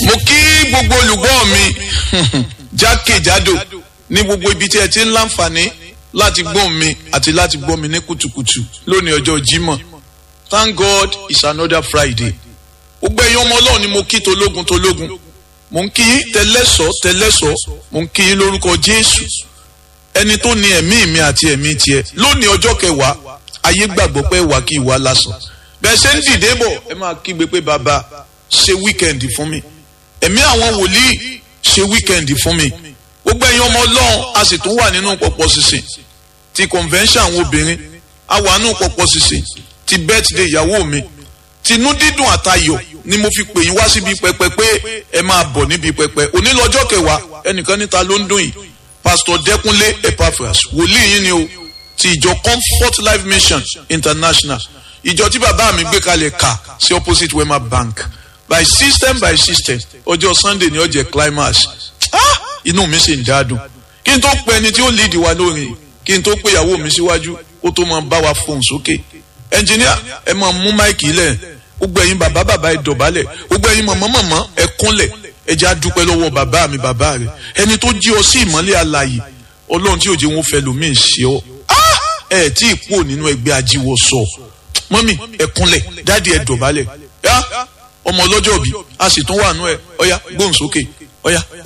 mo kí gbogbo olùgbọ́ mi jákèjádò ní gbogbo ibi tí ẹ ti ń láǹfààní láti gbọ́ mi àti láti gbọ́ mi ní kùtùkùtù lónìí ọjọ́ Jímọ̀ thank God it's another Friday gbogbo ẹ̀yin ọmọ Ọlọ́run ni mo kí tológun tológun mo ń kí tẹlẹ́sọ̀ tẹlẹ́sọ̀ mo ń kí lórúkọ Jésù ẹni tó ní ẹ̀mí mi àti ẹ̀mí tiẹ̀ lónìí ọjọ́ kẹwàá ayé gbàgbọ́ pé wà kí ìwà lásán bẹ́ẹ̀ ṣe ń dìde bọ̀ ẹ máa kígbe pé bàbá ṣe wíkẹ́ndì fún mi ẹ̀mí àwọn wòlíì ṣe wíkẹ́ndì fún mi gbogbo ẹ̀yin ọmọ ọlọ́run a sì tún wà nínú pọ̀pọ̀ sísìn ti convention àwọn obìnrin a wà nínú pọ̀pọ̀ sísìn ti birthday ìyàwó mi tinú dídùn àtayọ̀ ni mo fi pè yín wá síbi pẹpẹ pé ẹ máa bọ̀ níbi pẹpẹ òní lọ́jọ́ kẹwàá ẹnìkan níta ló ń dùn yìí pastor Dẹ́kúnlé Epaphras wòlíì yín ni o ti ìjọ Comfort Life Mission International ìjọ tí bàbá mi gbé kalẹ̀ kà sí opposite Wema Bank by system by system ọjọ́ Sunday ni ó jẹ́ climax ah! inú mi sì ń dáadùn kí n tó pe ẹni tí ó lead wa lórin kí n tó pe ìyàwó mi síwájú ó tó máa bá wa fohùn sókè ẹnjìníà ẹ máa mú máìkì lẹ̀ gbogbo ẹ̀yin bàbá bàbá ẹ dọ̀bálẹ̀ gbogbo ẹ̀yin mọ̀mọ́ mọ̀mọ́ ẹ kúnlẹ̀ ẹ jẹ́ àdúpẹ́ lọ́wọ́ bàbá mi bàbá rẹ̀ ẹni tó jí ọ sí ìmọ́lẹ̀ alààyè ọlọ́run tí òjò wọn fẹ́ lómi ṣe ọ ẹ tí ì pò nínú ẹgbẹ́ ajíwọ sọ mọ́mì ẹ kúnlẹ̀ dáàdi ẹ dọ̀bálẹ̀ ọmọ ọlọ́jọ́ bí a sì tún wà nú ẹ ọ̀yá gbóhùn sókè ọ̀yá.